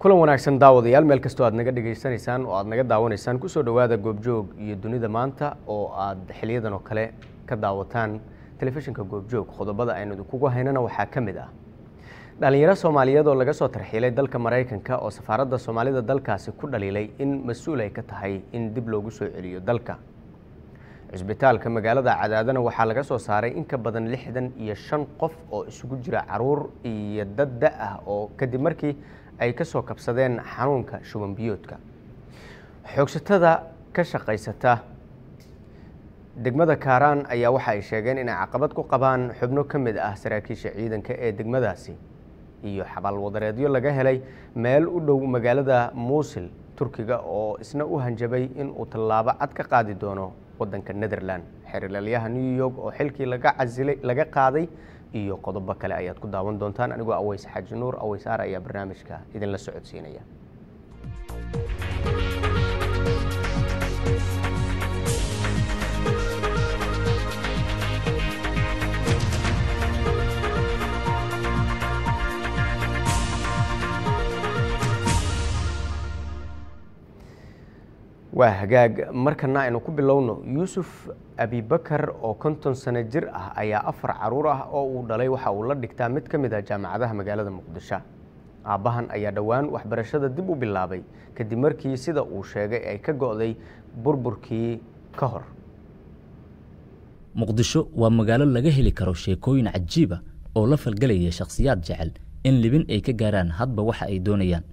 kulan wanaagsan daawadayaal meel kastoo aad naga dhegaysanaysaan oo aad naga daawanaysaan kusoo dhowaada goobjoog iyo dunida maanta oo aad xiliyadan oo kale ka daawataan telefishinka goobjoog qodobada aynu idinkugu haynana waxaa ka mid ah dhalinyaro soomaaliyeed oo laga soo tarxiilay dalka maraykanka oo safaaradda soomaalida dalkaasi ku dhaliilay in mas-uul ay ka tahay in dib loogu soo celiyo dalka cisbitaalka magaalada cadaadana waxaa laga soo saaray in ka badan lixdan iyo shan qof oo isugu jira caruur iyo dad da ah oo kadib markii ay ka soo kabsadeen xanuunka shuban biyoodka xoogsatada ka shaqaysata degmada kaaraan ayaa waxa ay sheegeen inay caqabad ku qabaan xubno ka mid ah saraakiisha ciidanka ee degmadaasi iyo xabaalwadareedyo laga helay meel u dhow magaalada muusil turkiga oo isna u hanjabay in uu tallaabo cad ka qaadi doono wadanka netherland xeerlalyaha new york oo xilkii laga casilay laga qaaday iyo qodobo kale ayaad ku daawan doontaan anigoo aweys xaaji nuur aweys aar ayaa barnaamijka idinla socodsiinaya waa hagaag markana aynu ku bilowno yuusuf abibakar oo konton sano jir ah ayaa afar caruur ah oo uu dhalay waxa uu la dhigtaa mid ka mid ah jaamacadaha magaalada muqdisho aabbahan ayaa dhowaan waxbarashada dib u bilaabay kadib markii sida uu sheegay ay ka go'day burburkii ka hor muqdisho waa magaalo laga heli karo sheekooyin cajiiba oo la falgelaya shakhsiyaad jecel in libin ay ka gaaraan hadba waxa ay doonayaan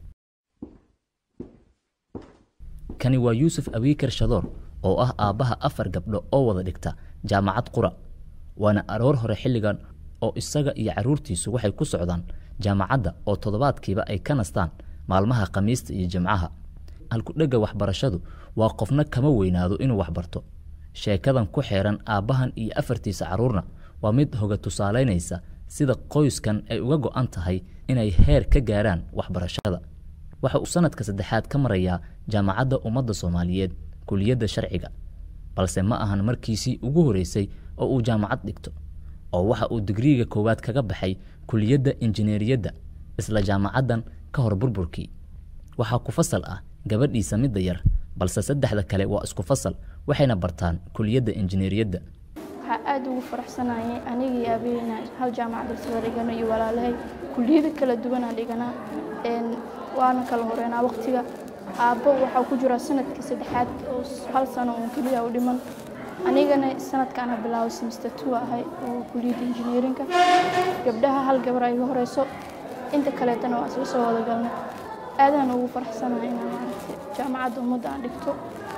kani waa yuusuf abiikar shadoor oo ah aabbaha afar gabdho oo wada dhigta jaamacad qura waana aroor hore xilligan oo isaga iyo carruurtiisu waxay ku socdaan jaamacadda oo toddobaadkiiba ay ka nastaan maalmaha khamiista iyo jimcaha halkudhegga waxbarashadu waa qofna kama weynaado inuu waxbarto sheekadan ku xeeran aabbahan iyo afartiisa carruurna waa mid hoga tusaalaynaysa sida qoyskan ay uga go'an tahay inay heer ka gaaraan waxbarashada waxa uu sanadka saddexaad ka marayaa jaamacadda ummadda soomaaliyeed kuliyadda sharciga balse ma ahan markiisii ugu horeysay oo uu jaamacad dhigto oo waxa uu digriiga koowaad kaga baxay kuliyadda injineeriyadda isla jaamacaddan ka hor burburkii waxaa ku fasal ah gabadhiisa midda yar balse saddexda kale waa isku fasal waxayna bartaan kuliyadda injineeriyadda waxaa aada ugu faraxsanayay anigii aabaheyna hal jaamacad isla dhigano iyo walaalahay kuliyado kala duwanaa dhiganaa waana kala horeynaa waqtiga aabbo waxaa ku jira sanadkii saddexaad oo hal sano uun keliya u dhiman anigana sanadkaana bilaabay semester two ahay oo kuliyadda injineerinka gabdhaha hal gabar ay iga horeyso inta kaleetana waa isla soo wada galnay aadaan ugu faraxsanahay inaan maaragtay jaamacadda ummadda aan dhigto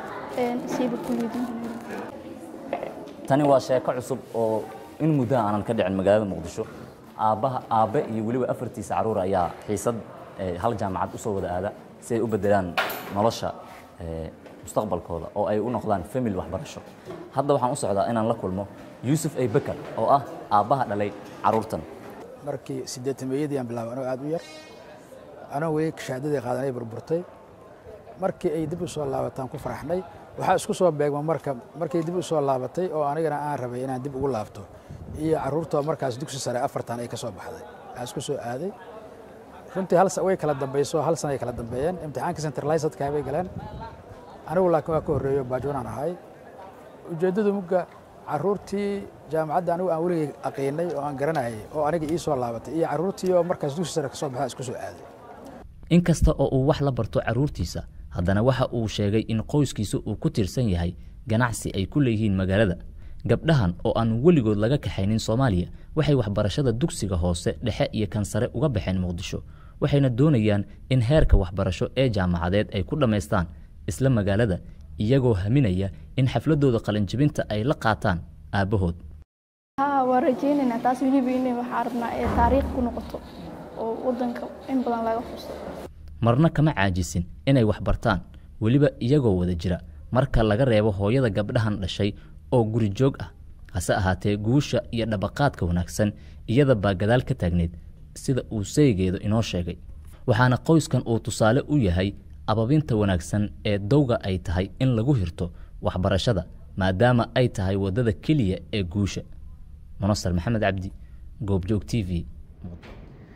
siiba kuliyadda injineerinka tani waa sheeko cusub oo in muddaha aanan ka dhicin magaalada muqdisho aabbaha aabbe iyo weliba afartiisa carruur ayaa xiisad hal jaamacad usoo wada aada si ay u bedelaan nolosha mustaqbalkooda oo ay u noqdaan family waxbarasho hadda waxaan u socdaa inaan la kulmo yuusuf a bakar oo ah aabbaha dhalay carruurtan markii siddeetameeyadii aan bilaabay anoo aad u yar anoo weli shahaadadii qaadanay burburtay markii ay dib u soo laabataan ku faraxnay waxaa isku soo beegma marka markay dib u soo laabatay oo anigana aan rabay inaan dib ugu laabto iyo carruurtoo markaas dugsi sare afartan ay ka soo baxday waxaa isku soo aaday runtii hal way kala dambayso hal sana ay kala dambeeyeen imtixaanka centralisedka bay galeen anigu laakiin waa ka horreeyo baajoonaan ahay ujeeddadu mugga carruurtii jaamacadda anigu aan weligay aqiinay oo aan garanayay oo aniga ii soo laabatay iyo carruurtii oo markaas dugsi sare ka soo baxaa isku soo aaday inkasta oo uu wax la barto carruurtiisa haddana waxa uu sheegay in qoyskiisa uu ku tiirsan yahay ganacsi ay ku leeyihiin magaalada gabdhahan oo aan weligood laga kaxaynin soomaaliya waxay waxbarashada dugsiga hoose dhexe iyo kan sare uga baxeen muqdisho waxayna doonayaan in heerka waxbarasho ee jaamacadeed ay ku dhammaystaan isla magaalada iyagoo haminaya in xafladooda qalinjibinta ay la qaataan aabbahood haa waa rajeynaynaa taas weliba inay waxaa rabnaa ee taariikh ku noqoto oo waddanka in badan laga xuso marna kama caajisin inay wax bartaan weliba iyagoo wada jira marka laga reebo hooyada gabdhahan dhashay oo guri joog ah hase ahaatee guusha iyo dhabaqaadka wanaagsan iyada baa gadaal ka taagneyd sida uu saygeedu inoo sheegay waxaana qoyskan uu tusaale u yahay ababinta wanaagsan ee dowga ay tahay in lagu hirto waxbarashada maadaama ay tahay waddada keliya ee guusha munasar maxamed cabdi goobjoog t v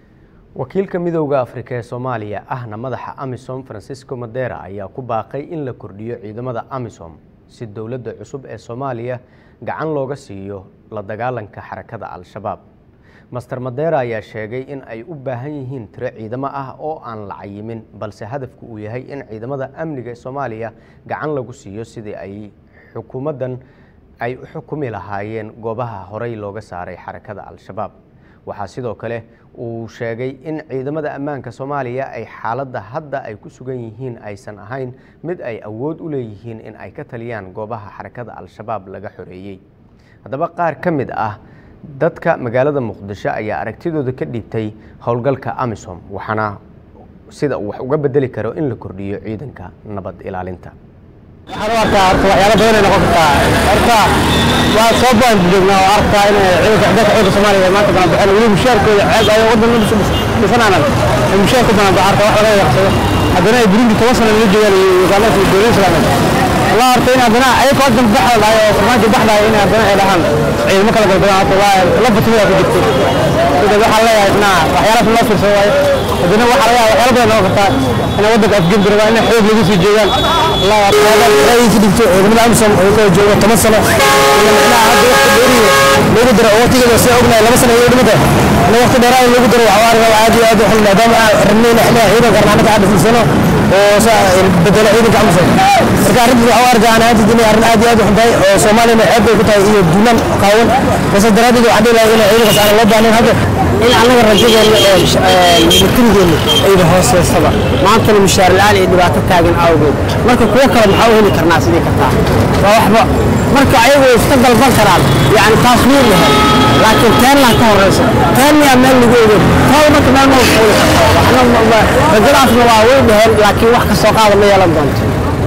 wakiilka midowda afrika ee soomaaliya ahna madaxa amisom francisco madera ayaa ku baaqay in la kordhiyo ciidamada amisom si dowladda cusub ee soomaaliya gacan looga siiyo la dagaalanka xarakada al-shabaab master madera ayaa sheegay in ay u baahan yihiin tiro ciidamo ah oo aan la cayimin balse hadafku uu yahay in ciidamada amniga ee soomaaliya gacan lagu siiyo sidii ay xukuumaddan ay u xukumi lahaayeen goobaha horey looga saaray xarakada al-shabaab waxaa sidoo kale uu sheegay in ciidamada ammaanka soomaaliya ay xaaladda hadda ay ku sugan yihiin aysan ahayn mid ay awood u leeyihiin in ay ka taliyaan goobaha xarakada al-shabaab laga xoreeyey haddaba qaar ka mid ah dadka magaalada muqdisho ayaa aragtidooda ka dhiibtay howlgalka amisom waxaana sida uu wax uga bedeli karo in la kordhiyo ciidanka nabad ilaalinta waxaan u arkaa horta waxyaalo badan ay noqon kartaa horta waa soo baan joognaa oo arkaa in ciidanka dalka ciidanka soomaaliya maanta bana baxeen weli mushaarkooda ceeb ay wadan dhisanaanan ay mushaarku bana ba arkaa wax laga yaqsado haddana ay burundi toban sano laga joogaan iyo uganda iyo dowlad islaameed wallah horta in haddana ayagoo wadan baxda dhahay oo farmaajo baxdahay in haddana ay dhahaan ciidamo kala galgadaan horta waa laba tumida ku jirto sida waxaa leeyahay na waxyaalaas loo fiirsado waaye haddana waxaa laga yaaba waxyaalo badan noqon kartaa inay wadanka afgembi rabaa inay xoog lagu sii joogaan allah ra'yigiisa dhigto ciidamada amisom oo kala jooga toban sano ila macnaha hadda waqti dheeriyo loogu daro oo waqtigeeda sida ognahay laba sano iyo dhimata in waqti dheeraa in loogu daro waxaa arkaa aad iyo aad u xun maadaama aan rabnay in xiliga ciidanka arnaanaka aan dhisano oo bedelo ciidanka amisom marka arrintaas waxaa u arkaa aan aad inay arrin aad iyo aad u xun tahay oo soomaaliyana ceeb bay ku tahay iyo duulaan qaawan base daraaddeed waxaan dhihi lahaa in ciidankaas aan loo baahnayn hadda in annaga rajadeena militarigeena ayda hooseysaba maantana mushaar la-aan iyo dhibaato taagan awgeed marka kuwo kale maxaa u heli karnaa sidii kartaa waa waxba marka ayagu way iska dalban karaan yani taas wuu yahay laakiin teenlaa ka horeysa teen miyaa meel lagu ogeyn tooda marka meel ma fuuli kartaa rajadaasna waa way dhaheen laakiin wax kasoo qaada ma yeelan doonto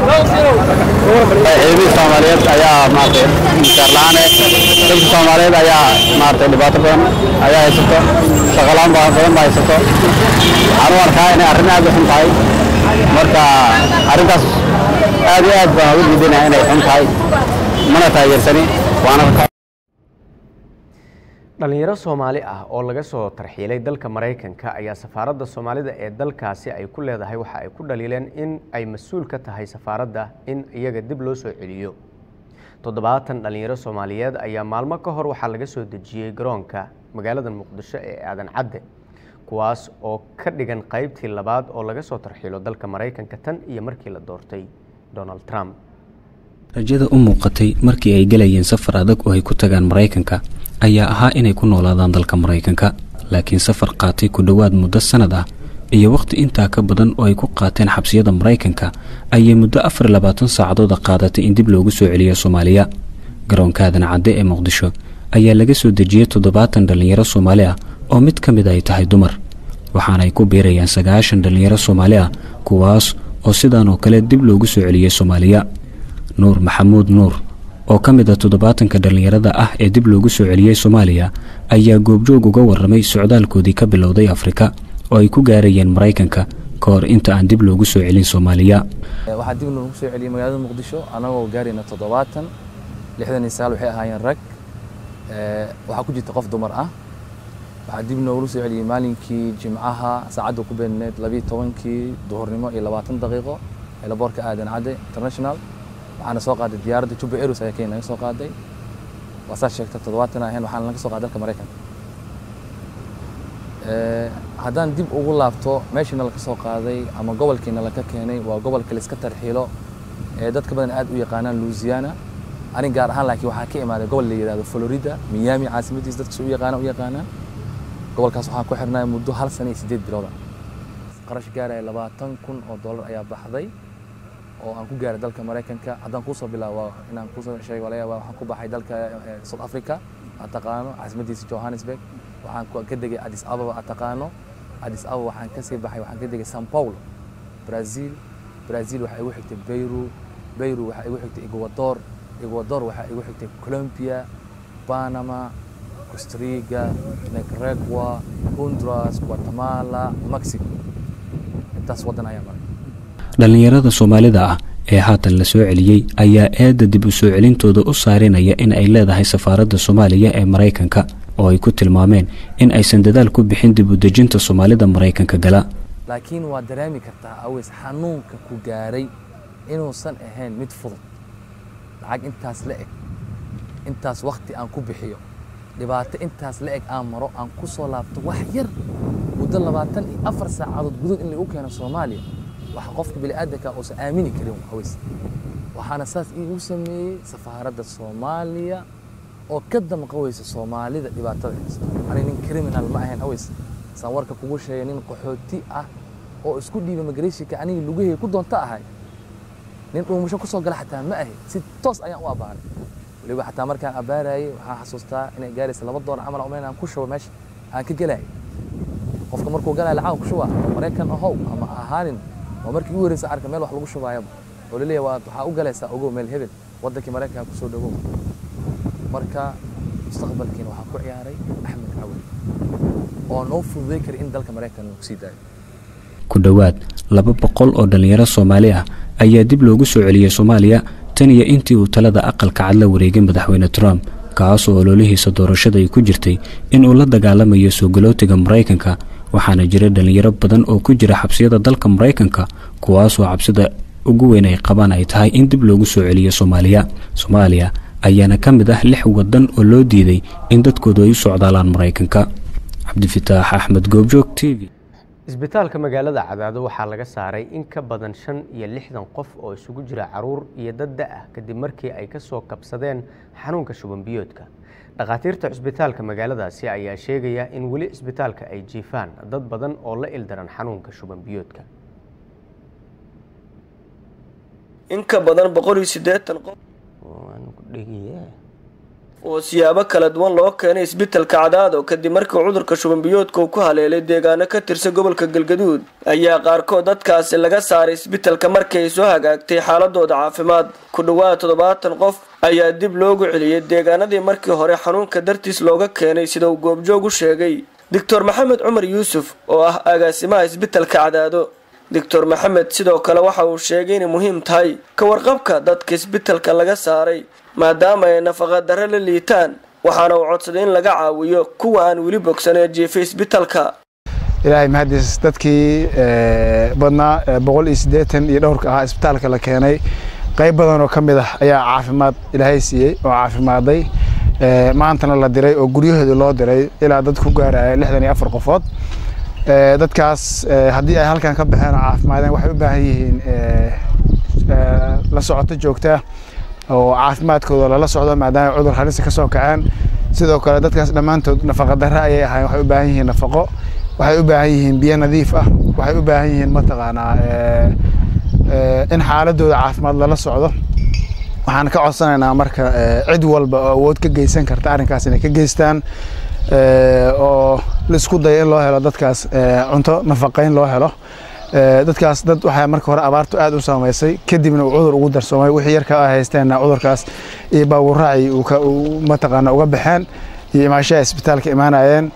ciidamada soomaaliyeed ayaa maaragtay mushaar la-aane dadka soomaaliyeed ayaa maaragtay dhibaato badan ayaa haysato shaqalaan badan ba haysato waxaan u arkaa inay arrin aad u xun tahay marka arrintaas aad iyo aad baan uga diidanahay inay xun tahay mana taageersani waana dhalinyaro soomaali ah oo laga soo tarxiilay dalka maraykanka ayaa safaaradda soomaalida ee dalkaasi ay ku leedahay waxa ay ku dhaliileen in ay mas-uul ka tahay safaaradda in iyaga dib loo soo celiyo toddobaatan dhalinyaro soomaaliyeed ayaa maalmo ka hor waxaa laga soo dejiyey garoonka magaalada muqdisho ee aadan cadde kuwaas oo ka dhigan qaybtii labaad oo laga soo tarxiilo dalka maraykanka tan iyo markii la doortay donald trump rajada u muuqatay markii ay gelayeen safar adag oo ay ku tagaan maraykanka ayaa ahaa inay ku noolaadaan dalka maraykanka laakiin safar qaatay ku dhowaad muddo sannad ah iyo wakhti intaa ka badan oo ay ku qaateen xabsiyada maraykanka ayay muddo afar iyo labaatan saacadooda qaadatay in dib loogu soo celiyo soomaaliya garoonka aadan cadde ee muqdisho ayaa laga soo dejiyey toddobaatan dhallinyaro soomaali ah oo mid ka mid ay tahay dumar waxaana ay ku biirayaan sagaashan dhallinyaro soomaali ah kuwaas oo sidaan oo kale dib loogu soo celiyey soomaaliya nuur maxamuud nuur oo ka mid a toddobaatanka dhallinyarada ah ee dib loogu soo celiyey soomaaliya ayaa goobjoog uga warramay socdaalkoodii ka bilowday afrika oo ay ku gaarayeen maraykanka ka hor inta aan dib loogu soo celin soomaaliya waxaa dib loogu soo celiyey magaalada muqdisho annagoo gaarayna toddobaatan lixdan iyo sagaal waxay ahaayeen rag waxaa ku jirta qof dumar ah waxaa dib noogu soo celiyey maalinkii jimcaha saacadda ku beedneed labiyo tobankii duhurnimo iyo labaatan daqiiqo ee laboorka aadan cadde international waxaana soo qaaday diyaaradda juba airways ayaa kenya naga soo qaaday waa saa sheegta toddobaatan ahayn waxaana naga soo qaaday dalka maraykanka haddaan dib ugu laabto meeshiina laka soo qaaday ama gobolkiina laka keenay waa gobolka laiska tarxiilo ee dadka badan aad u yaqaanaan louisiana anig gaar ahaan laakiin waxaa ka imaaday gobol la yidhahdo florida miami caasimadiisa dadka u yaqaana u yaqaanaan gobolkaas waxaan ku xirnay muddo hal sana iyo siddeed bilooda qarash gaaraya labaatan kun oo dollar ayaa baxday oo aan ku gaaray dalka maraykanka haddaan kuusoo bilaabo inaan kuusoo sheego laga yaaba waxaan ku baxay dalka south africa aad taqaano caasimadiisa johannesburg waxaan ka degay addis ababa aad taqaano addis ababa waxaan kasii baxay waxaan ka degay sao paulo brazil brazil waxaa igu xigtay beyru beyru waxaa igu xigtay ecuador ecuador waxaa igu xigtay colombia panama costa rica nicaragua honduras guatemala mexico intaas waddan ayaa maray dhallinyarada soomaalida ah ee haatan la soo celiyey ayaa eedda dib u soo celintooda u saarinaya in ay leedahay safaaradda soomaaliya ee maraykanka oo ay ku tilmaameen in aysan dadaal ku bixin dib u dejinta soomaalida maraykanka gala laakiin waa dareemi kartaa aweys xanuunka ku gaaray inuusan ahayn mid fudud lacag intaas la eg intaas wakhti aan ku bixiyo dhibaato intaas la eg aan maro aan ku soo laabto wax yar muddo labaatan iyo afar saacadood gudood in lagu keeno soomaaliya waxa qofka bini'aadanka uusan aamini karin aweys waxaana saas iigu sameeyey safaaradda soomaaliya oo ka damqaweysa soomaalida dhibaatada haysta ani nin criminal ma ahayn aweys saan warka kugu sheegay nin qaxooti ah oo isku dhiiba migrationka anigii lugahey ku doonta ahay nin dhuumasho ku soo gala xataa ma ahi si toos ayaan u abbaaray weliba xataa markaan abbaarayay waxaan xasuustaa inay gaaraysa laba doolar camal umayn aan ku shubo meesha aan ka gelayay qofka markuu galaya lacag ku shubaa maraykan ahow ama ahaanin waa markii ugu horeysa arka meel wax lagu shubaayaba oo laleeyahay waa waxaa u galaysaa ogow meel hebel waddankii maraykanka kusoo dhawow marka mustaqbalkiina waxaa ku ciyaaray axmed cawil oo noo fududay kara in dalka maraykan lagu sii daayo ku dhowaad laba boqol oo dhallinyaro soomaali ah ayaa dib loogu soo celiyey soomaaliya tan iyo intii uu talada aqalka cad la wareegay madaxweyne trump kaasoo ololihiisa doorashada ay ku jirtay inuu la dagaalamayo soo galootiga maraykanka waxaana jira dhallinyaro badan oo ku jira xabsiyada dalka maraykanka kuwaasoo cabsida ugu weyn ay qabaan ay tahay in dib loogu soo celiyo soomaaliya soomaaliya ayaana ka mid ah lix waddan oo loo diiday in dadkoodu ay u socdaalaan maraykanka cabdifataax axmed goobjoog t v isbitaalka magaalada cadaado waxaa laga saaray in ka badan shan iyo lixdan qof oo isugu jira caruur iyo dad da-ah kadib markii ay ka soo kabsadeen xanuunka shubanbiyoodka dhakhaatiirta cisbitaalka magaaladaasi ayaa sheegaya in weli cisbitaalka ay jiifaan dad badan oo la ildaran xanuunka shubanbiyoodka in ka badan boqol iyo siddeetan qof oo siyaabo kala duwan loo keenay isbitalka cadaado kadib markii cudurka shubanbiyoodka uu ku haleelay deegaano ka tirsan gobolka galgaduud ayaa qaarkood dadkaasi laga saaray isbitalka markii ay soo hagaagtay xaaladooda caafimaad ku dhowaad toddobaatan qof ayaa dib loogu celiyey deegaanadii markii hore xanuunka dartiis looga keenay sida uu goobjoog u sheegay doctor maxamed cumar yuusuf oo ah agaasimaha isbitalka cadaado doctor maxamed sidoo kale waxa uu sheegay inay muhiim tahay ka warqabka dadka isbitalka laga saaray maadaama ay nafaqa darre la liitaan waxaana uu codsaday in laga caawiyo kuwa aan weli bogsan ee jiifay isbitalka ilaahay mahadis dadkii badnaa boqol iyo siddeetan iyo dhowrka ahaa isbitaalka la keenay qayb badan oo ka mid ah ayaa caafimaad ilaahay siiyey oo caafimaaday maantana la diray oo guryahooda loo diray ilaa dad ku gaaraya lixdan iyo afar qofood dadkaas haddii ay halkan ka baxeen oo caafimaadeen waxay u baahan yihiin la socoto joogtaa oo caafimaadkooda lala socdo maadaama cudur halisa ka soo kaceen sidoo kale dadkaas dhammaantood nafaqa darre ayay ahayn waxay u baahan yihiin nafaqo waxay u baahan yihiin biyo nadiif ah waxay u baahan yihiin mataqaanaa in xaaladooda caafimaad lala socdo waxaan ka codsanaynaa marka cid walba oo awood ka geysan karta arrinkaas inay ka geystaan oo laisku dayo in loo helo dadkaas cunto nafaqayn loo helo dadkaas dad waxaa marka hore abaartu aad u saameysay kadibna uu cudur ugu darsoomay wixii yarka ay haysteenna cudurkaas iyo baabuuraaci mataqaana uga baxeen iyo imaashaha isbitaalka imaanayeen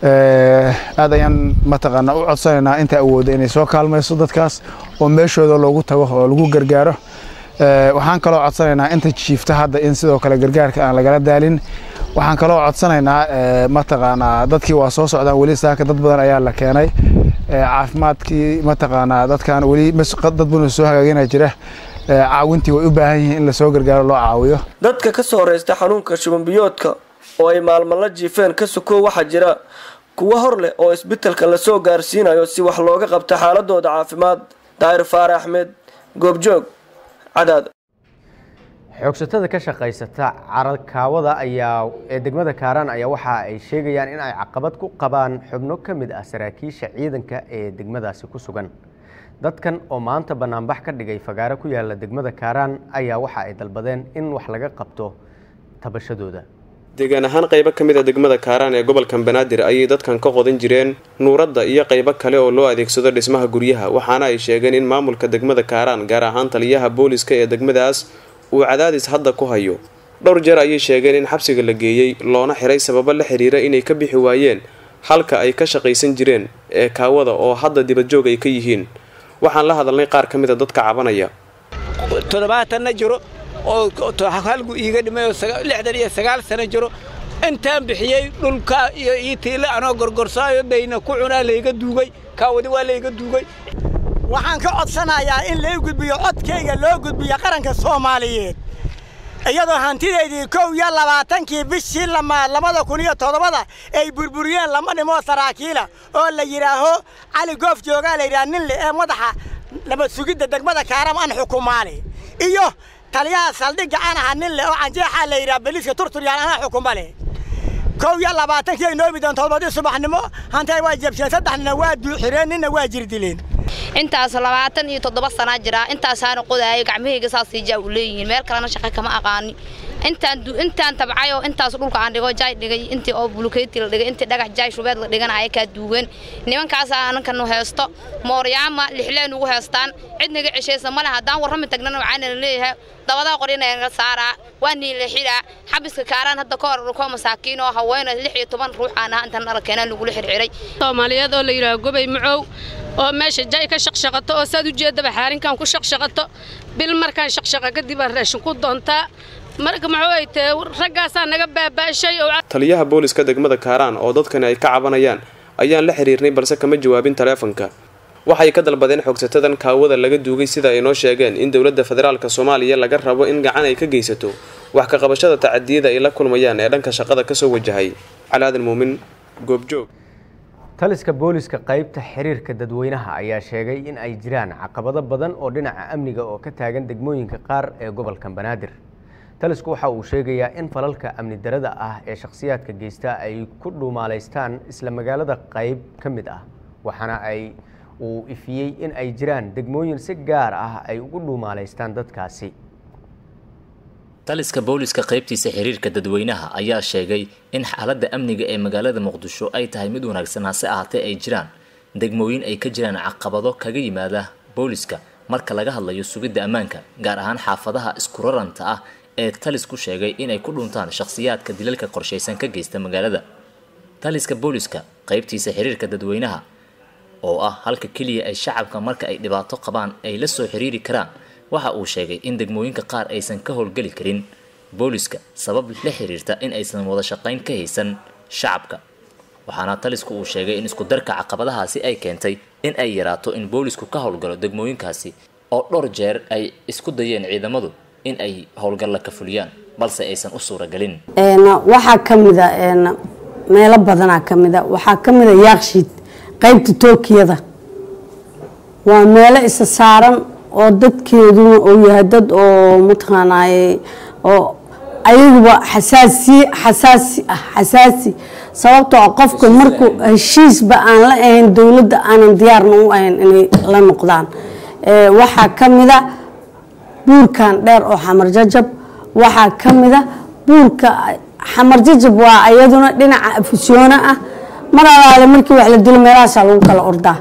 aad ayaan mataqaana u codsanaynaa inta awooda inay soo kaalmayso dadkaas oo meeshooda loogu tago oo lagu gargaaro waxaan kaloo codsanaynaa inta jiifta hadda in sidoo kale gargaarka aan lagala daalin waxaan kaloo codsanaynaa mataqaanaa dadkii waa soo socdaan weli saaka dad badan ayaa la keenay caafimaadkii mataqaanaa dadkan weli dad badan soo hagaagina jira caawintii way u baahan yihiin in lasoo gargaaro loo caawiyo dadka ka soo horeysta xanuunka shubanbiyoodka oo ay maalmo la jiifeen ka sukoo waxaa jira kuwo hor leh oo isbitalka lasoo gaarsiinayo si wax looga qabta xaaladooda caafimaad daahir faare axmed goobjoog cadaad xoogsatada ka shaqaysata carakaawada ayaa ee degmada kaaraan ayaa waxa ay sheegayaan in ay caqabad ku qabaan xubno ka mid ah saraakiisha ciidanka ee degmadaasi ku sugan dadkan oo maanta banaanbax ka dhigay fagaaro ku yaala degmada kaaraan ayaa waxa ay dalbadeen in wax laga qabto tabashadooda deegaan ahaan qaybo ka mid a degmada kaaraan ee gobolkan banaadir ayay dadkan ka qodan jireen nuuradda iyo qaybo kale oo loo adeegsado dhismaha guryaha waxaana ay sheegeen in maamulka degmada kaaraan gaar ahaan taliyaha booliska ee degmadaas uu cadaadis hadda ku hayo dhowr jeer ayay sheegeen in xabsiga la geeyey loona xiray sababo la xiriira inay ka bixi waayeen halka ay ka shaqaysan jireen ee kaawada oo hadda dibadjoog ay ka yihiin waxaan la hadalnay qaar ka mid a dadka cabanaya toddobaatanna jiro oo halgu iiga dhimay oo lixdan iyo sagaal sano jiro intaan bixiyey dhulka iyo iitiile anoo gorgorsaayo dayna ku cunaa layga duugay kaawadi waa layga duugay waxaan ka codsanayaa in lay gudbiyo codkayga loo gudbiyo qaranka soomaaliyeed iyadoo hantidaydii kow iyo labaatankii bishii lamaad labada kun iyo toddobada ay burburiyeen lama dhimoo saraakiila oo la yidhaaho cali goof joogaa la yidhaha nin le ee madaxa nabad sugidda degmada kaaram an xukumaale iyo taliyaha saldhigga aan aha nin le oo canjeexaa la yidhaha beliiska turturyaan anaa xukuma leh kow iyo labaatankii ay noomi doon toddobadii subaxnimo hantay waa jabsheen saddex nina waa duuxireen ninna waa jirdileen intaas labaatan iyo toddoba sanaa jiraa intaasaana qodaaya gacmahayga saasii jaa u leeyihiin meel kalena shaqa kama aqaani intaan intaan tabcay oo intaas dhulka aan dhigo jaay dhigay intii oo bulukeeti la dhigay intii dhagax jaay shubeed la dhiganaya kaa duugan nimankaasaa anankanu heesto mooryaama lixleen ugu heestaan cid naga ceshaysa male haddaan warrami tagnana waxaana la leeyahay dabadaa qorina naga saaraa waa niila xidhaa xabiska kaaraan hadda ka hor koo masaakiin oo haweena lix iyo toban ruux aan ahaa intaan arkeenaa lagula xirxiray soomaaliyeed oo la yidhaha gobay macow oo meesha jay ka shaqshaqato oo saad ujeedaba xaarinkan ku shaqshaqato bil markaan shaqshaqa kadib aan raashin ku doontaa marka muxuu ay tahay raggaasaa naga baabaashay oo taliyaha booliska degmada kaaraan oo dadkani ay ka cabanayaan ayaan la xiriirnay balse kama jawaabin taleefanka waxay ka dalbadeen xogsatadan kaawada laga duugay sida ay noo sheegeen in dowladda federaalka soomaaliya laga rabo in gacan ay ka geysato wax ka qabashada tacadiyada ay la kulmayaan ee dhanka shaqada kasoo wajahay calaadan muumin goobjoog taliska booliska qaybta xiriirka dadweynaha ayaa sheegay in ay jiraan caqabado badan oo dhinaca amniga oo ka taagan degmooyinka qaar ee gobolka banaadir talisku waxa uu sheegayaa in falalka amni darada ah ee shakhsiyaadka geysta ay ku dhuumaalaystaan isla magaalada qayb ka mid ah waxaana ay uu ifiyey in ay jiraan degmooyin si gaar ah ay ugu dhuumaalaystaan dadkaasi taliska booliska qaybtiisa xiriirka dadweynaha ayaa sheegay in xaaladda amniga ee magaalada muqdisho ay tahay mid wanaagsan hase ahaatee ay jiraan degmooyin ay ka jiraan caqabado kaga yimaada booliska marka laga hadlayo sugidda ammaanka gaar ahaan xaafadaha isku raranta ah ee talisku sheegay inay ku dhuntaan shakhsiyaadka dilalka qorshaysan ka geysta magaalada taliska booliska qaybtiisa xiriirka dadweynaha oo ah halka keliya ay shacabka marka ay dhibaato qabaan ay la soo xiriiri karaan waxa uu sheegay in degmooyinka qaar aysan ka howlgeli karin booliska sabab la xiriirta in aysan wada shaqayn ka haysan shacabka waxaana talisku uu sheegay in isku darka caqabadahaasi ay keentay in ay yaraato in boolisku ka howlgalo degmooyinkaasi oo dhowr jeer ay isku dayeen ciidamadu in ay howlgalla ka fuliyaan balse aysan u suuragelin waxaa ka mida meelo badanaa ka mida waxaa ka mida yaakshiid qaybta tookiyada waa meelo isa saaran oo dadkeeduna uu yahay dad oo mataqaanaaye oo ayaguba xasaasi xasaasi ah xasaasi sababtoo qofka markuu heshiisba aan la ahayn dowladda aanan diyaarna u ahayn inay la noqdaan waxaa ka mida buurkan dheer oo xamar jajab waxaa ka mida buurka xamar jajab waa iyaduna dhinaca afusyoona ah mar alaale markii wax la dilo meelahaasaa lagu kala ordaa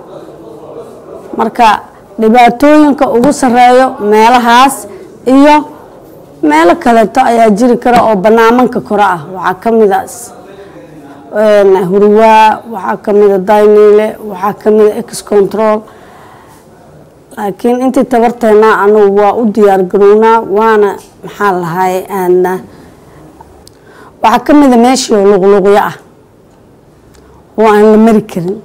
marka dhibaatooyinka ugu sareeyo meelahaas iyo meelo kaleeto ayaa jiri kara oo banaamanka kore ah waxaa ka mida hurwaa waxaa ka mida dayniile waxaa ka mida ex control laakiin intii tabarteena anugu waa u diyaar garownaa waana maxaa lahay waxaa ka mida meeshii oo luqluqyo ah oo aan la mari karin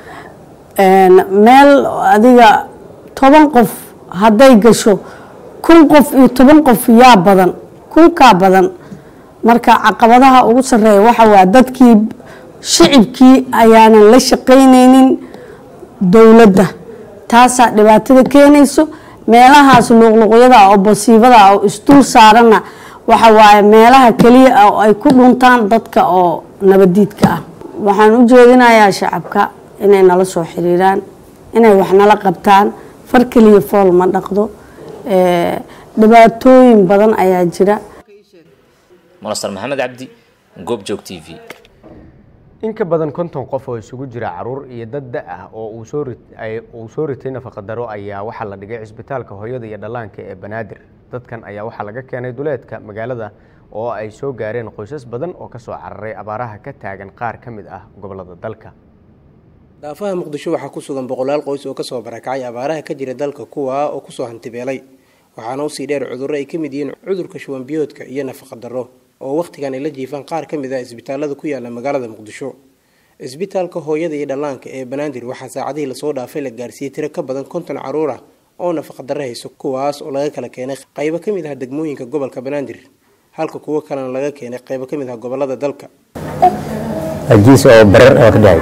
meel adiga toban qof hadday gasho kun qof iyo toban qof yaa badan kunkaa badan marka caqabadaha ugu sareeya waxa waa dadkii shicibkii ayaanan la shaqaynaynin dowladda taasaa dhibaatada keenayso meelahaas luuqluuqyada oo basiibada oo isdul saaranna waxa waaye meelaha keliya ah oo ay ku dhuntaan dadka oo nabadiidka ah waxaan u jeedinayaa shacabka inay nala soo xiriiraan inay wax nala qabtaan far keliya fool ma dhaqdo dhibaatooyin badan ayaa jira munasar maxamed cabdi goobjoog t v in ka badan konton qof oo isugu jira caruur iyo dad da ah oo uu soo uu soo ritay nafaqadaro ayaa waxaa la dhigay cisbitaalka hooyada iyo dhallaanka ee banaadir dadkan ayaa waxaa laga keenay duleedka magaalada oo ay soo gaareen qoysas badan oo ka soo cararay abaaraha ka taagan qaar ka mid ah gobolada dalka daafaha muqdisho waxaa ku sugan boqolaal qoys oo kasoo barakacay abaaraha ka jira dalka kuwa oo kusoo hantibeelay waxaana usii dheer cudurro ay ka mid yihiin cudurka shuwanbiyoodka iyo nafaqa darro oo wakhtigan ay la jiifaan qaar ka mid ah isbitaalada ku yaala magaalada muqdisho isbitaalka hooyada iyo dhallaanka ee banaadir waxaa saacadihii lasoo dhaafay la gaarsiiyey tiro ka badan konton caruur ah oo nafaqadaro hayso kuwaas oo laga kala keenay qaybo ka mid ah degmooyinka gobolka banaadir halka kuwo kalena laga keenay qaybo ka mid ah gobolada dalka ajiis oo barar oo ka dhacay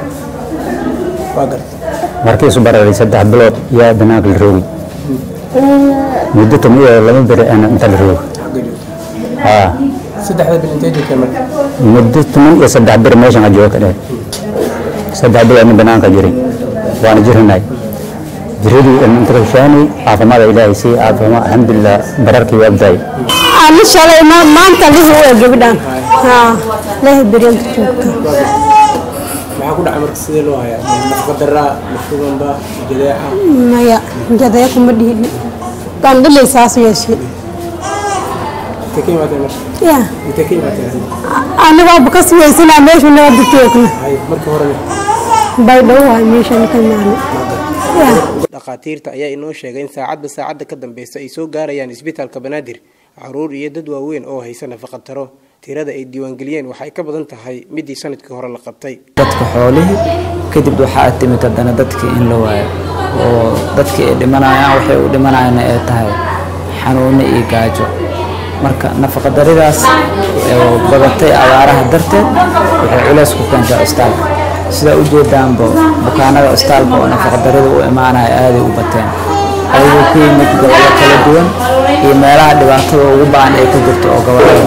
markiisu bararay saddex bilood yaa banaanka la roogay muddo tan iyo laba beri aan inta la roogo haa saddexda bil intee joogtay marka muddo toban iyo saddex beri meeshan aan jooga ka dhahay saddex bilood nin banaanka jiray waana jirinay jiradii inta kashaanay caafimaada ilaahay sii caafimaad alxamdulilah bararkii waa abdaay ani shalay ma- maanta lihi waa gabadhan haa lehi beryanta joogta maxaa ku dhacay marka sidee loo hayaa nafaqadaraa mashubanba jadeeca maya jadaya kuma dhihin gandhilay saas yeeshay intee ka imaatay marka ya intee ka imaatay anigoba ka siwaysanaa meeshu nabada joogna hay marka horena bay dhowahay meeshan ka maani dhakhaatiirta ayaa inoo sheegay in saacadba saacadda ka dambeysa ay soo gaarayaan isbitaalka banaadir caruur iyo dad waaweyn oo haysa nafaqad taro tirada ay diiwaangeliyeen waxay ka badan tahay midii sanadkii hore la qabtay dadka xoolihii kadib waxaa timid haddana dadkii in la waayo oo dadkii ay dhimanayaan waxay u dhimanayaan ay tahay xanuuno iyo gaajo marka nafaqadaridaas oo badatay abaaraha darteed waxay culays ku keentay cistaalka sidaa u jeedaanba bukaanada cistaalka oo nafaqadarida u imaanaya aaday u bateen ayagoo ku yimid gobollo kala duwan iyo meelaha dhibaatada ugu ba'an ay ka jirto oo gobollada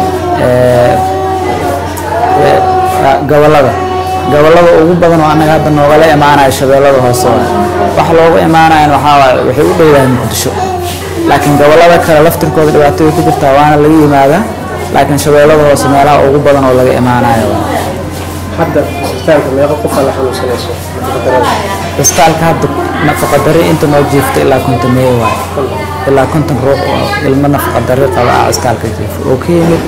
gobollada gobollada ugu badan oo annaga hadda noogala imaanaya shabeellada hoose waay wax looga imaanayan waxaa waaye waxay u dhowdahay muqdisho laakiin gobollada kale laftirkooda dhibaato way ku jirtaa waana laga yimaadaa laakiin shabeellada hoose meelaha ugu badan oo laga imaanayo waay hadda isbitaalka meeqa qofa la xanuunsanayso nafaqadarada isbitaalka hadda nafaqadari inta noo jiifta ilaa konton meey waay ilaa konton ruux oo ilmo nafaqadari qaba ah isbitaalka jiifa oo ka yimid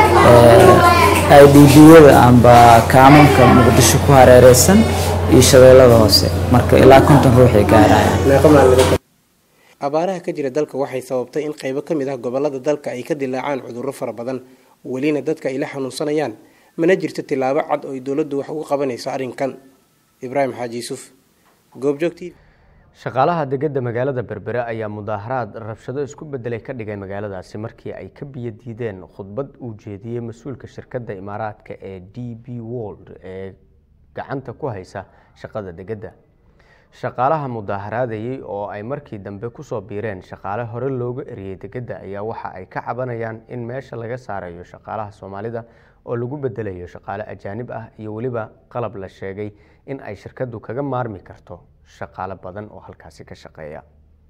idb-yada amba kaamanka muqdisho ku hareereysan iyo shabeellada hoose marka ilaa konton ruuxay gaarayaan meeqa maalin abaaraha ka jira dalka waxay sababtay in qaybo ka mid ah gobolada dalka ay ka dilaacaan cudurro fara badan welina dadka ay la xanuunsanayaan mana jirto tilaabo cad oo ay dowladdu wax uga qabanayso arrinkan ibraahim xaaji yuusuf goobjoog t v shaqaalaha degedda magaalada berbere ayaa mudaaharaad rabshado isku bedelay ka dhigay magaaladaasi markii ay ka biyo diideen khudbad uu jeediyey mas-uulka shirkadda imaaraadka ee d b world ee gacanta ku haysa shaqada degedda shaqaalaha mudaaharaadayey oo ay markii dambe kusoo biireen shaqaale hore looga eriyey degedda ayaa waxa ay ka cabanayaan in meesha laga saarayo shaqaalaha soomaalida oo lagu bedelayo shaqaale ajaanib ah iyo weliba qalab la sheegay in ay shirkaddu kaga maarmi karto shaqaale badan oo halkaasi ka shaqeeya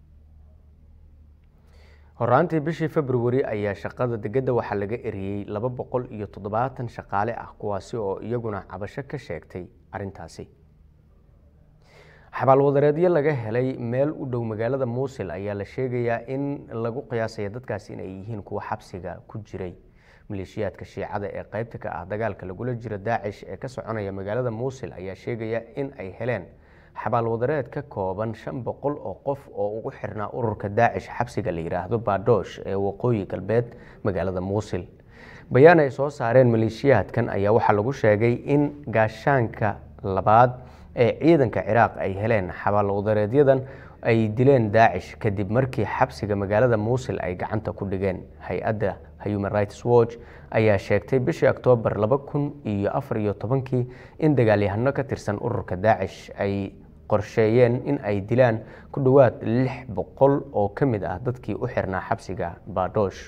horaantii bishii februari ayaa shaqada degedda waxaa laga eriyey laba boqol iyo toddobaatan shaqaale ah kuwaasi oo iyaguna cabasho ka sheegtay arintaasi xabaalwadareedyo laga helay meel u dhow magaalada muusil ayaa la sheegayaa in lagu qiyaasaya dadkaasi inay yihiin kuwa xabsiga ku jiray maleeshiyaadka shiicada ee qeybta ka ah dagaalka lagula jiro daacish ee ka soconaya magaalada muusil ayaa sheegaya in ay heleen xabaalwadareed ka kooban shan boqol oo qof oo ugu xirnaa ururka daacish xabsiga la yidhaahdo baadhoosh ee waqooyi galbeed magaalada muusil bayaan ay soo saareen maleeshiyaadkan ayaa waxaa lagu sheegay in gaashaanka labaad ee ciidanka ciraaq ay heleen xabaalwadareedyadan ay dileen daacish kadib markii xabsiga magaalada muusil ay gacanta ku dhigeen hay-adda human rights watch ayaa sheegtay bishii oktoobar laba kun iyo afar iyo tobankii in dagaalyahano ka tirsan ururka daacish ay qorsheeyeen in ay dilaan ku dhowaad lix boqol oo ka mid ah dadkii u xirnaa xabsiga baadhoosh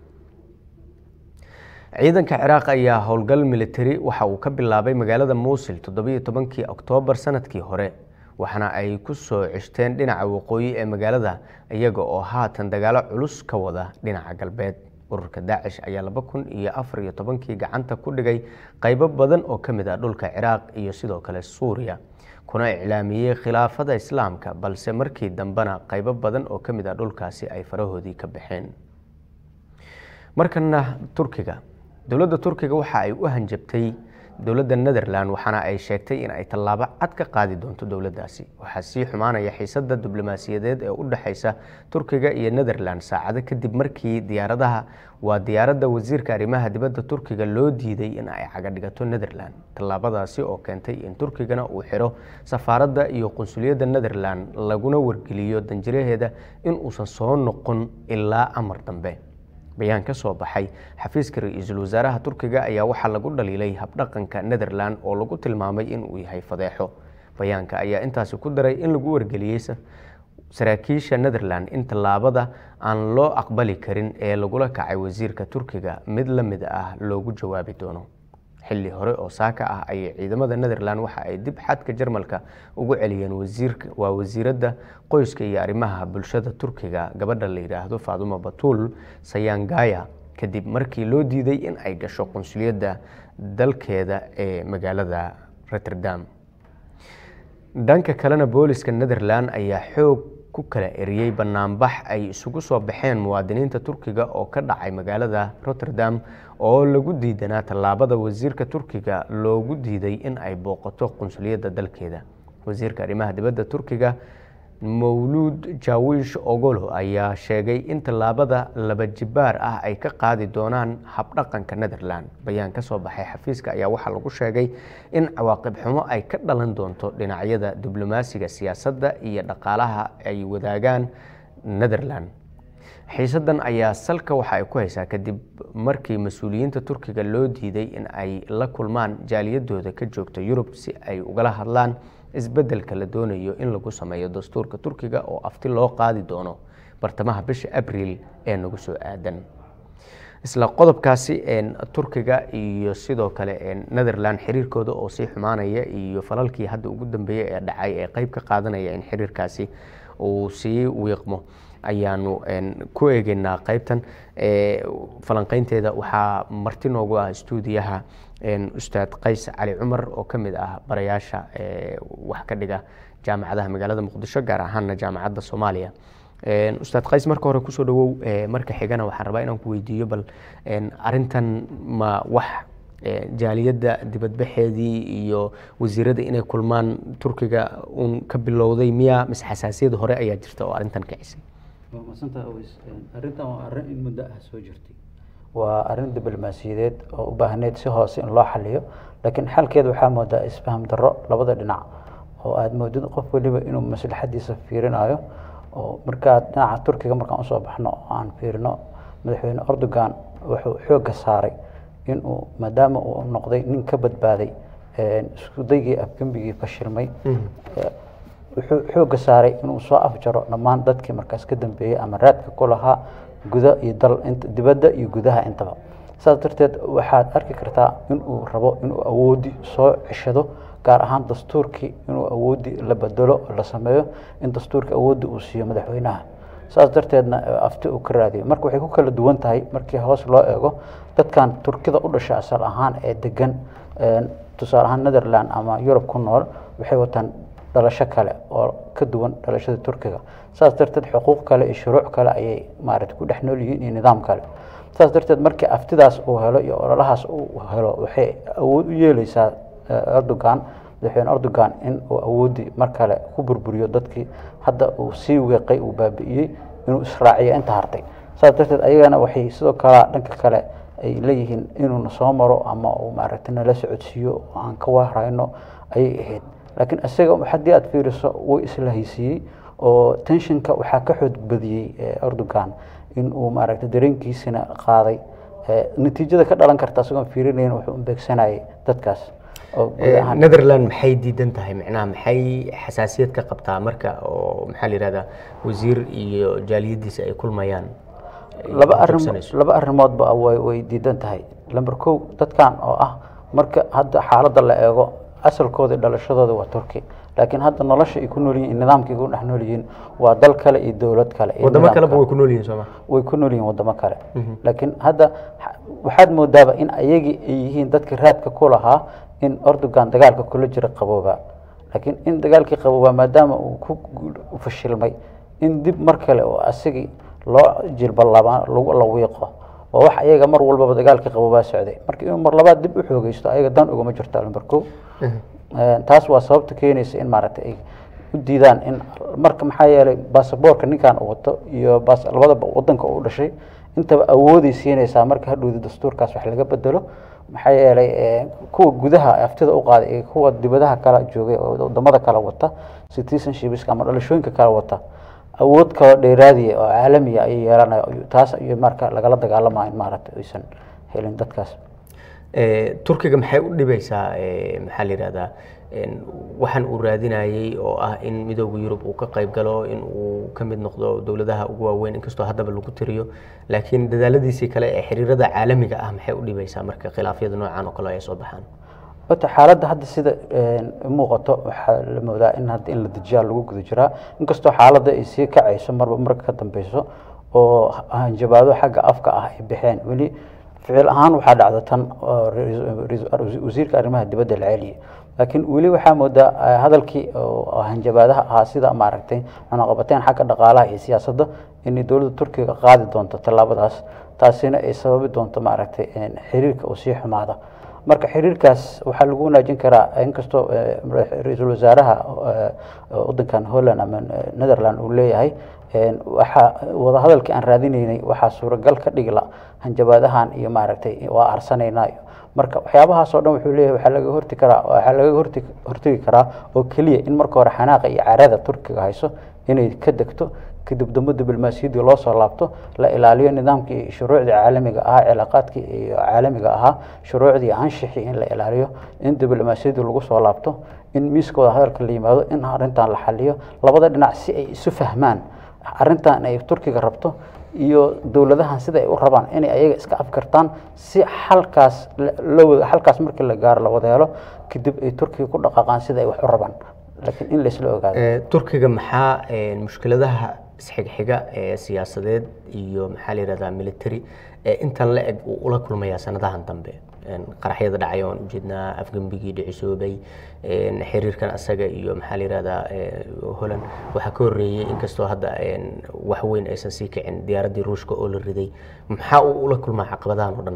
ciidanka ciraaq ayaa howlgal militari waxa uu ka bilaabay magaalada muusil toddobiyo tobankii oktoobar sanadkii hore waxaana ay ku soo ceshteen dhinaca waqooyi ee magaalada iyaga oo haatan dagaalo culus ka wada dhinaca galbeed ururka daacish ayaa laba kun iyo afar iyo tobankii gacanta ku dhigay qaybo badan oo ka mid ah dhulka ciraaq iyo sidoo kale suuriya kuna iclaamiyey khilaafada islaamka balse markii dambena qaybo badan oo ka mid ah dhulkaasi ay farahoodii ka baxeen markana turkiga dowladda turkiga waxa ay u hanjabtay dowladda netherland waxaana ay sheegtay in ay tallaabo cad ka qaadi doonto dowladdaasi waxaa sii xumaanaya xiisadda diblomaasiyadeed ee u dhexeysa turkiga iyo netherland saacado kadib markii diyaaradaha waa diyaaradda wasiirka arrimaha dibadda turkiga loo diiday in ay cagadhigato netherland tallaabadaasi oo keentay in turkigana uu xiro safaaradda iyo qunsuliyadda netherland laguna wargeliyo danjiraheeda in uusan soo noqon ilaa amar dambe bayaan ka soo baxay xafiiska ra-iisul wasaaraha turkiga ayaa waxaa lagu dhaliilay habdhaqanka netherland oo lagu tilmaamay inuu yahay fadeexo bayaanka ayaa intaasi ku daray in lagu wargeliyey saraakiisha netherland in tallaabada aan loo aqbali karin ee lagula kacay wasiirka turkiga mid la mid ah loogu jawaabi doono xilli hore oo saaka ah ayay ciidamada netherland waxa ay dib xadka jarmalka ugu celiyeen wasiirka waa wasiiradda qoyska iyo arrimaha bulshada turkiga gabadha la yidhaahdo faadumo batuul sayangaya kadib markii loo diiday in ay gasho qunsuliyadda dalkeeda ee magaalada rotterdam dhanka kalena booliska netherland ayaa xoog ku kala eriyey banaanbax ay isugu soo baxeen muwaadiniinta turkiga oo ka dhacay magaalada rotterdam oo lagu diidanaa tallaabada wasiirka turkiga loogu diiday in ay booqato qunsuliyadda dalkeeda wasiirka arrimaha dibadda turkiga mawluud jawish ogolo ayaa sheegay in tallaabada laba jibaar ah ay ka qaadi doonaan habdhaqanka netherland bayaan ka soo baxay xafiiska ayaa waxaa lagu sheegay in cawaaqib xumo ay ka dhalan doonto dhinacyada diblomaasiga siyaasadda iyo dhaqaalaha ay wadaagaan netherland xiisadan ayaa salka waxa ay ku haysaa kadib markii mas-uuliyiinta turkiga loo diiday in ay la kulmaan jaaliyadooda ka joogta yurub si ay ugala hadlaan isbeddelka la doonayo in lagu sameeyo dastuurka turkiga oo afti loo qaadi doono bartamaha bisha abriil ee nagu soo aadan isla qodobkaasi turkiga iyo sidoo kale netherland xiriirkooda oo sii xumaanaya iyo falalkii hadda ugu dambeeyey ee dhacay ee qeyb ka qaadanaya in xiriirkaasi uu sii wiiqmo ayaanu ku eegeynaa qeybtan falanqeynteeda waxaa marti noogu ah stuudiyaha ustaad qays cali cumar oo ka mid ah barayaasha wax ka dhiga jaamacadaha magaalada muqdisho gaar ahaana jaamacadda soomaaliya ustaad qays marka hore kusoo dhawow marka xigana waxaan rabaa inaan ku weydiiyo bal arintan ma wax jaaliyadda dibadbaxeedii iyo wasiirada inay kulmaan turkiga uun ka bilowday miya mise xasaasiyad hore ayaa jirta oo arintan kicisay waa masantaha aweys arrintan waa arrin in muddo ah soo jirtay waa arrin diblomaasiyadeed oo u baahneyd si hoose in loo xaliyo laakiin xalkeeda waxaa moodaa isfaham darro labada dhinac oo aada moodid qof weliba inuu maslaxadiisa fiirinayo oo markaad dhinaca turkiga markaan usoo baxno oo aan fiirino madaxweyne erdogan wuxuu xoogga saaray inuu maadaama uu noqday nin ka badbaaday iskudaygii afgembigii fashilmay wuxuu xoogga saaray inuu soo afjaro dhammaan dadkii markaas ka dambeeyey ama raadka ku lahaa guda iyo dal dibadda iyo gudaha intaba saas darteed waxaad arki kartaa inuu rabo inuu awoodi soo ceshado gaar ahaan dastuurkii inuu awoodi la bedelo la sameeyo in dastuurka awoodda uu siiyo madaxweynaha saas darteedna afti uu ka raadiyo marka waxay ku kala duwan tahay markii hoos loo eego dadkan turkida u dhasha asal ahaan ee degan tusaale ahaan netherland ama yurub ku nool waxay wataan dhalasho kale oo ka duwan dhalashada turkiga saas darteed xuquuq kale iyo shuruuc kale ayay maarata ku dhex nool yihiin iyo nidaam kale saas darteed markii aftidaas uu helo iyo ololahaas uu helo waxay awood u yeeleysaa erdogan madaxweyne erdogan in uu awoodii mar kale ku burburiyo dadkii hadda uu sii weeqay uu baabi'iyey inuu israaciyo inta hartay saas darteed ayagana waxay sidoo kale dhanka kale ay leeyihiin inuuna soo maro ama uu maaragtay nala socodsiiyo oo aan ka waarayno ayay ahayd laakiin isaga haddii aad fiiriso wuu isla haysiiyey oo tenshinka waxaa ka xoog badiyey erdogan in uu maaragtay dareenkiisina qaaday natiijada ka dhalan karta isagoon fiirinayn wuxuu beegsanayay dadkaas netherland maxay diidan tahay macnaha maxay xasaasiyad ka qabtaa marka oo maxaa la yihahdaa wasiir iyo jaaliyadiisa ay kulmayaan laba arrin laba arrimoodba way way diidan tahay lamber kow dadkan oo ah marka hadda xaaladda la eego asalkooda dhalashadooda waa turki laakiin hadda nolosha ay ku nool yihiin nidaamkay ku dhex nool yihiin waa dal kale iyo dowlad kale wadamo kaleba way ku nool yihiin sooma way ku nool yihiin wadamo kale laakiin hadda waxaad moodaaba in ayagii ay yihiin dadka raadka ku lahaa in erdogan dagaalka kula jira qabooba laakiin in dagaalkii qabooba maadaama uu ku fashilmay in dib mar kale oo asagii loo jilbalaba lagu la wiiqo waa wax ayaga mar walbaba dagaalka qabobaa socday marka inuu mar labaad dib u xoogeysto ayaga dan ugama jirto lambar kow taas waa sababta keenaysa in maaragtay ay u diidaan in marka maxaa yeelay baasaboorka ninkan uu wato iyo bas labadaba wadanka uu dhashay intaba awooday siinaysaa marka hadhowda dastuurkaas wax laga bedelo maxaa yeelay kuwa gudaha aftida u qaaday iyo kuwa dibadaha kala joogay oo wadamada kala wata citizenshipska ama dhalashooyinka kala wata awood kaloo dheeraadiya oo caalamiya ayay yeelanaya taas iyo marka lagala dagaalamayo in maaragtay aysan helin dadkaas turkiga maxay u dhibaysaa maxaa la yihahdaa waxaan uu raadinayey oo ah in midooda yurub uu ka qayb galo in uu ka mid noqdo dowladaha ugu waaweyn inkastoo haddaba lagu tiriyo laakiin dadaaladiisii kale ee xiriirada caalamiga ah maxay u dhibaysaa marka khilaafyada noocan oo kale ay soo baxaan horta xaaladda hadda sida muuqato waxaa la moodaa in hadda in la dejiyaa lagu guda jiraa inkastoo xaaladda ay sii kacayso marba marka ka dambeyso oo hanjabaado xagga afka ah ay baxeen weli ficil ahaan waxaa dhacda tan wasiirka arrimaha dibadda la celiye laakiin weli waxaa moodaa hadalkii hanjabaadaha ahaa sida maaragtay cunaqabateen xagga dhaqaalaha iyo siyaasadda inay dowladda turkiga qaadi doonto tallaabadaas taasina ay sababi doonto maaragtay xiriirka uu sii xumaada marka xiriirkaas waxaa lagu wanaajin karaa inkastoo ra-iisul wasaaraha wadankan holland ama netherland uu leeyahay waxaa wadahadalkii aan raadinaynay waxaa suuragal ka dhigla hanjabaadahan iyo maaragtay waa arsanaynaa marka waxyaabahaas oo dhan wuxuu leeyahay waxaa laga horti karaa waxaa laga horti hortegi karaa oo keliya in marka hore xanaaqa iyo carada turkiga hayso inay ka degto kadib dambe diblomaasiyaddii loo soo laabto la ilaaliyo nidaamkii shuruucdii caalamiga ahaa cilaaqaadkii iyo caalamiga ahaa shuruucdii anshixii in la ilaaliyo in diblomaasiyaddii lagu soo laabto in miiska wada hadalka la yimaado in arrintan la xaliyo labada dhinac si ay isu fahmaan arrintan ay turkiga rabto iyo dowladahan sida ay u rabaan inay ayaga iska afkartaan si xalkaas lawada xalkaas markii la gaaro la wada helo kadib ay turkiga ku dhaqaaqaan sida ay wax u rabaan laakiin in laysla ogaado turkiga maxaa mushkiladaha isxigxiga ee siyaasadeed iyo maxaa la yihahdaa military ee intan la eg uu ula kulmayaa sanadahan dambe qaraxyada dhacay oan ujeednaa afgembigii dhicisoobay xiriirkan asaga iyo maxaa la yihahdaa holland waxaa ka horreeyey inkastoo hadda wax weyn aysan sii kicin diyaaraddii ruushka oo la riday maxaa uu ula kulmaa caqabadahan oo dhan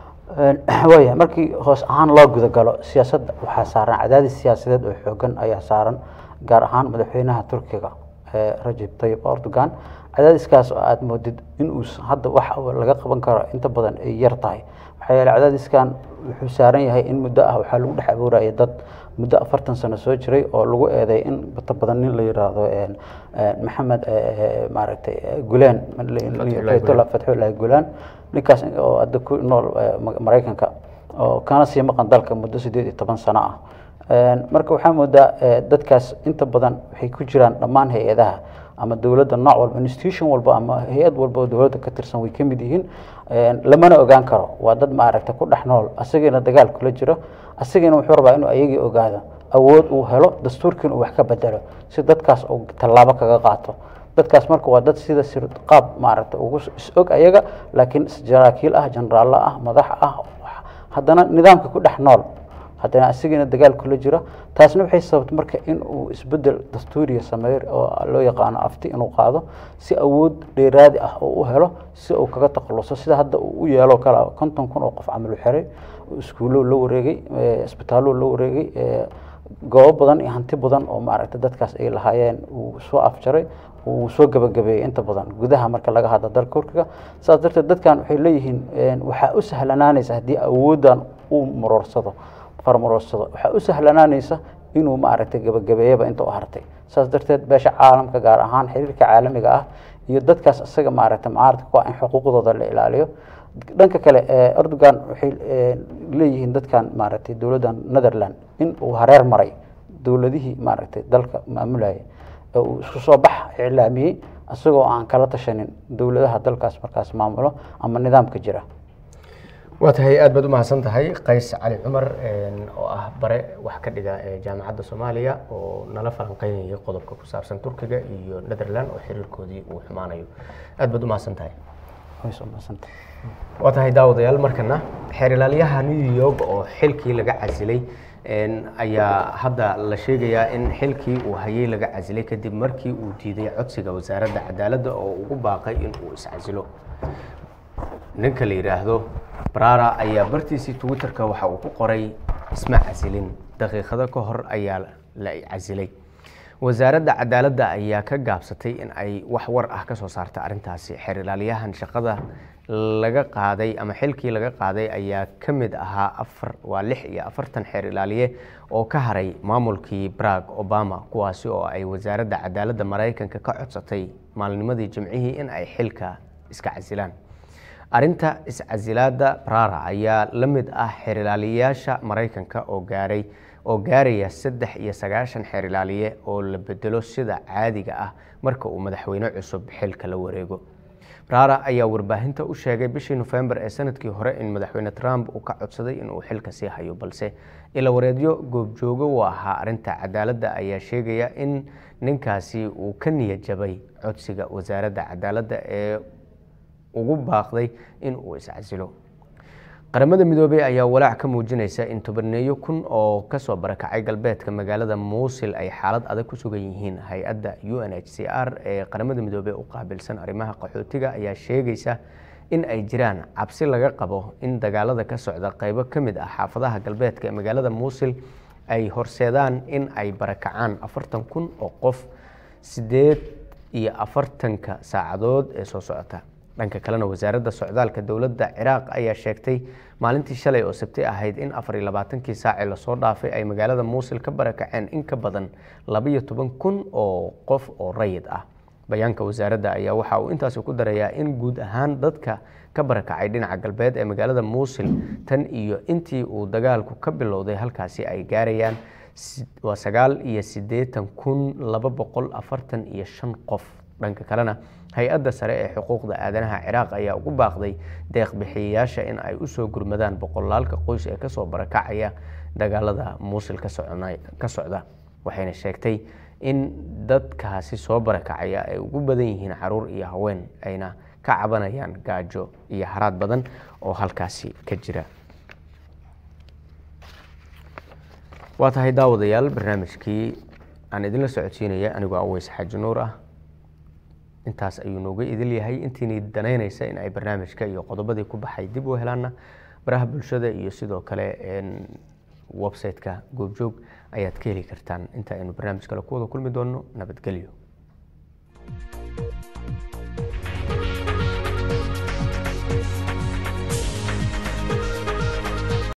waaya markii hoos ahaan loo gudagalo siyaasadda waxaa saaran cadaadis siyaasadeed oo xoogan ayaa saaran gaar ahaan madaxweynaha turkiga rajab tayib erdogan cadaadiskaas oo aada moodid inuu hadda wax laga qaban karo inta badan ay yar tahay maxaa yeele cadaadiskan wuxuu saaran yahay in muddo ah waxaa lagu dhex abuuraya dad muddo afartan sano soo jiray oo lagu eeday in inta badan nin la yiraahdo maxamed maaragtay gulaan fatxullahi gulaan ninkaas oo hadda ku nool maraykanka oo kana sii maqan dalka muddo sideed iyo toban sano ah marka waxaa moodaa dadkaas inta badan waxay ku jiraan dhammaan hay-adaha ama dowladda nooc walba institution walba ama hay-ad walba oo dowladda ka tirsan way ka mid yihiin lamana ogaan karo waa dad maaragta ku dhex nool asagiina dagaal kula jiro asagiina wuxuu rabaa inuu ayagii ogaado awood uu helo dastuurkiina uu wax ka bedelo si dadkaas uu tallaabo kaga qaato dadkaas marka waa dad sida sir qaab maaragta ugu is-og ayaga laakiin jaraakiil ah jenaraallo ah madax ah haddana nidaamka ku dhex nool haddana asigiina dagaal kula jiro taasna waxay sababtay marka in uu isbedel dastuuriya sameeyo oo loo yaqaano afti inuu qaado si awood dheeraadi ah oo u helo si uu kaga takhaluso sida hadda uu u yeelo kala konton kun oo qof camal u xiray iskuullo la wareegay isbitaallo la wareegay goobo badan iyo hanti badan oo maaragta dadkaas ay lahaayeen uu soo afjaray uu soo gabagabeeyey inta badan gudaha marka laga hadla dalka turkiga saas darteed dadkan waxay leeyihiin waxaa u sahlanaanaysa haddii awooddan uu maroorsado farmaroorsado waxaa u sahlanaanaysa inuu maaragtay gabagabeeyaba inta u hartay saas darteed beesha caalamka gaar ahaan xiriirka caalamiga ah iyo dadkaas isaga maaragtay mucaaradka ku ah in xuquuqdooda la ilaaliyo dhanka kale erdogan waxay leeyihiin dadkan maaragtay dowladdan netherland in uu hareer maray dowladihii maaragtay dalka maamulayay ee uu isku soo bax iclaamiyey isagoo aan kala tashanin dowladaha dalkaas markaas maamulo ama nidaamka jira waa tahay aad baad u mahadsan tahay qays cali cumar oo ah bare wax ka dhiga jaamacadda soomaaliya oo nala falanqeynaya qodobka ku saabsan turkiga iyo netherland oo xiriirkoodii uu xumaanayo aad baad u mahadsan tahay waa tahay daawadayaal markana xeer ilaaliyaha new york oo xilkii laga casilay ayaa hadda la sheegayaa in xilkii uu hayay laga casilay kadib markii uu diiday codsiga wasaaradda cadaaladda oo ugu baaqay in uu iscasilo ninka la yidhaahdo brara ayaa bartiisii twitterka waxa uu ku qoray isma casilin daqiiqado ka hor ayaa la casilay wasaaradda cadaaladda ayaa ka gaabsatay in ay wax war ah ka soo saarta arrintaasi xeer ilaaliyahan shaqada laga qaaday ama xilkii laga qaaday ayaa ka mid ahaa afar waa lix iyo afartan xeer ilaaliye oo ka haray maamulkii barag obama kuwaasi oo ay wasaaradda cadaaladda maraykanka ka codsatay maalnimadii jimcihii in ay xilka iska casilaan arrinta iscasilaada brara ayaa la mid ah xeer ilaaliyayaasha maraykanka oo gaaray oo gaaraya saddex iyo sagaashan xeer ilaaliye oo la bedelo sida caadiga ah marka uu madaxweyne cusub xilka la wareego brara ayaa warbaahinta u sheegay bishii nofembar ee sanadkii hore in madaxweyne trump uu ka codsaday inuu xilka sii hayo balse ila wareedyo goobjoogo u ahaa arrinta cadaaladda ayaa sheegaya in ninkaasi uu ka niyad jabay codsiga wasaaradda cadaaladda ee ugu baaqday in uu iscasilo qaramada midoobey ayaa walaac ka muujinaysa in tobaneeyo kun oo kasoo barakacay galbeedka magaalada muusil ay xaalad adag ku sugan yihiin hay-adda u n h c r ee qaramada midoobey u qaabilsan arrimaha qaxootiga ayaa sheegaysa in ay jiraan cabsi laga qabo in dagaalada ka socda qeybo ka mid ah xaafadaha galbeedka ee magaalada muusil ay horseedaan in ay barakacaan afartan kun oo qof sideed iyo afartanka saacadood ee soo socota dhanka kalena wasaaradda socdaalka dowladda ciraaq ayaa sheegtay maalintii shalay oo sabti ahayd in afar iyo labaatankii saacee lasoo dhaafay ay magaalada muusil ka barakaceen in ka badan labaiyo toban kun oo qof oo rayid ah bayaanka wasaaradda ayaa waxa uu intaasi ku darayaa in guud ahaan dadka ka barakacay dhinaca galbeed ee magaalada muusil tan iyo intii uu dagaalku ka bilowday halkaasi ay gaarayaan waa sagaal iyo siddeetan kun laba boqol afartan iyo shan qof dhanka kalena hay-adda sare ee xuquuqda aadanaha ciraaq ayaa ugu baaqday deeq bixiyayaasha in ay usoo gurmadaan boqolaalka qoys ee kasoo barakacaya dagaalada muusil ka socda waxayna sheegtay in dadkaasi soo barakacaya ay ugu badan yihiin caruur iyo haween ayna ka cabanayaan gaajo iyo haraad badan oo halkaasi ka jira waa tahay daawadayaal barnaamijkii aan idinla socodsiinaya anigoo aweys xaaji nuur ah intaas ayuu nooga idil yahay intiini danaynaysa in ay barnaamijka iyo qodobadii ku baxay dib u helaana baraha bulshada iyo sidoo kale website-ka goobjoog ayaad ka heli kartaan inta aynu barnaamij kale ku wada kulmi doonno nabadgelyo